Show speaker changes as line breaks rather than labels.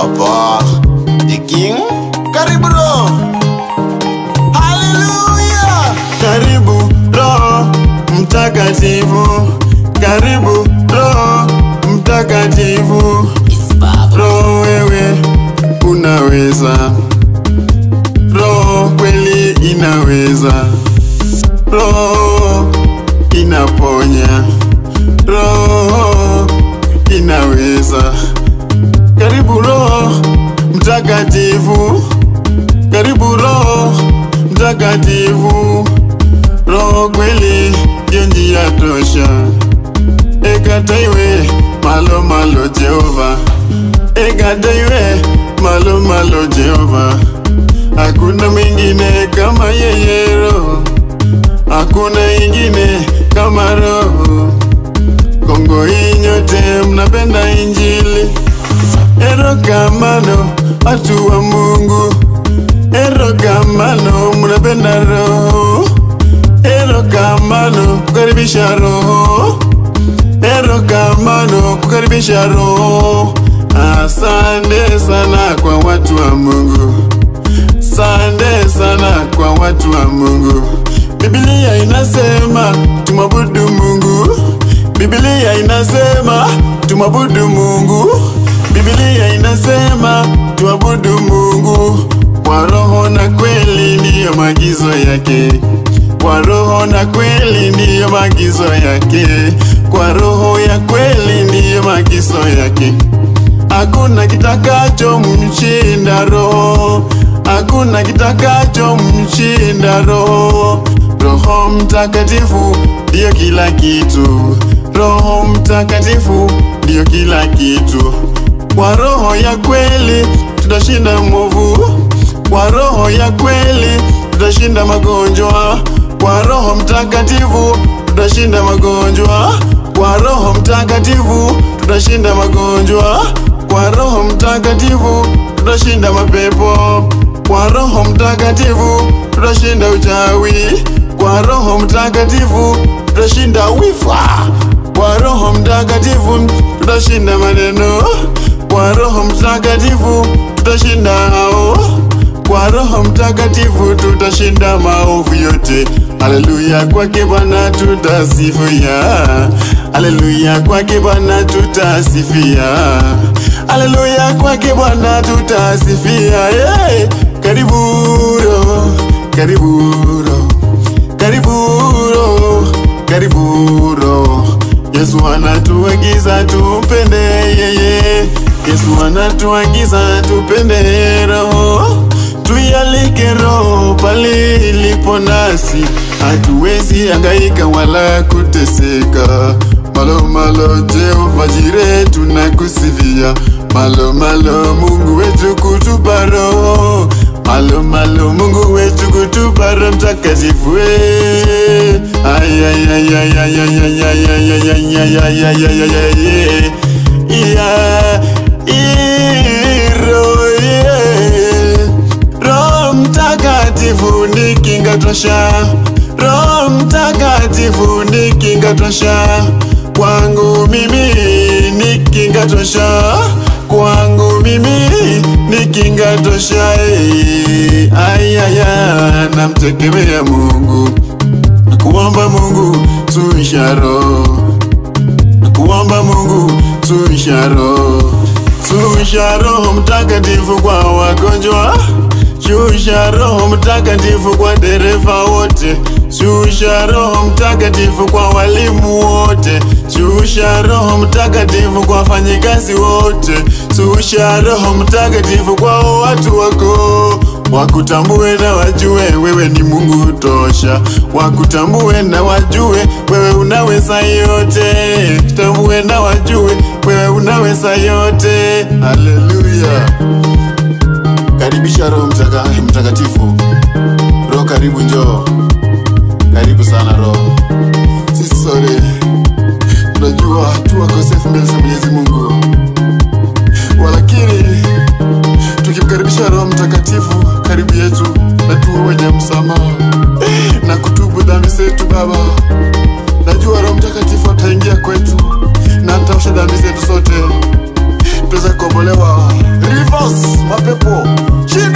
Papa the King, karibu Roho. Haleluya!
Karibu Roho Mtakatifu, karibu Roho Mtakatifu. Roho wewe unaweza, Roho kweli inaweza, Roho inaponya, Roho inaweza. Karibu Roho Mtakatifu, karibu Roho Mtakatifu. Roho kweli ndio njia tosha, ekataiwe malo malo Jehova, ekataiwe malo malo Jehova. Hakuna mwingine kama yeye Roho, hakuna ingine kama Roho. Kongo hii nyote mnapenda Injili, erokamano watu wa Mungu, erokamano mnapenda Roho, erokamano kukaribisha Roho, erokamano kukaribisha Roho. Asante sana kwa watu wa Mungu, asante sana kwa watu wa Mungu. Biblia inasema tumwabudu Mungu, Biblia inasema tumwabudu Mungu, Biblia inasema tuabudu Mungu kwa roho na kweli, ndiyo maagizo yake. Kwa roho na kweli, ndiyo maagizo yake. Kwa roho ya kweli, ndiyo maagizo yake. Hakuna kitakacho mshinda roho, hakuna kitakacho mshinda roho. Roho Mtakatifu ndiyo kila kitu, Roho Mtakatifu ndiyo kila kitu. Kwa roho ya kweli tutashinda mwovu, kwa roho ya kweli tutashinda magonjwa, kwa Roho Mtakatifu tutashinda magonjwa, kwa Roho Mtakatifu tutashinda magonjwa, kwa Roho Mtakatifu tutashinda mapepo, kwa Roho Mtakatifu tutashinda uchawi, kwa Roho Mtakatifu tutashinda wifa, kwa Roho Mtakatifu tutashinda maneno, kwa Roho Mtakatifu tutashinda hao, kwa Roho Mtakatifu tutashinda maovu yote. Haleluya, kwake Bwana tutasifia, haleluya, kwake Bwana tutasifia, haleluya, kwake Bwana tutasifia. Hey! Karibu Roho, karibu Roho, karibu Roho, karibu Roho. Yesu anatuagiza tupende yeye, Yesu anatuagiza tupende Roho, tuyalike Roho pale ilipo nasi, hatuwezi hangaika wala kuteseka. Malo malo Jehova Jire tunakusifia, malo malo Mungu wetu kutupa Roho, malo malo Mungu wetu kutupa Roho Mtakatifu. eh. Ay, ay, ay, ay, ay, ay, ay, ay, ay, ay, ay, ay, ay, ay, ay, ay, ay, yeah. Iro, yeah. Roho Mtakatifu ni kinga tosha, Roho Mtakatifu ni kinga tosha, kwangu mimi ni kinga tosha, kwangu mimi ni kinga tosha. eh. Ayaya, namtegemea Mungu, kuomba Mungu tuisha roho kuomba Mungu tuisha roho, tuisha Roho Mtakatifu kwa wagonjwa, shusha Roho Mtakatifu kwa dereva wote, shusha Roho Mtakatifu kwa walimu wote, shusha Roho Mtakatifu kwa wafanyikazi wote, shusha Roho Mtakatifu kwa watu wako wakutambue na wajue wewe ni Mungu tosha, wakutambue na wajue wewe unaweza yote, tambue na wajue wewe unaweza yote. Haleluya! Karibisha Roho mtaka, Mtakatifu. Roho karibu, njoo karibu sana Roho. Sisi sote tunajua tu wakosefu mbele za Mwenyezi Mungu, walakini tukimkaribisha Roho Mtakatifu karibu yetu na tuwe wenye msamaha na kutubu dhambi zetu Baba. Najua Roho Mtakatifu ataingia kwetu na ataosha dhambi zetu zote, tuweze kukombolewa. Rifa
force mapepo chini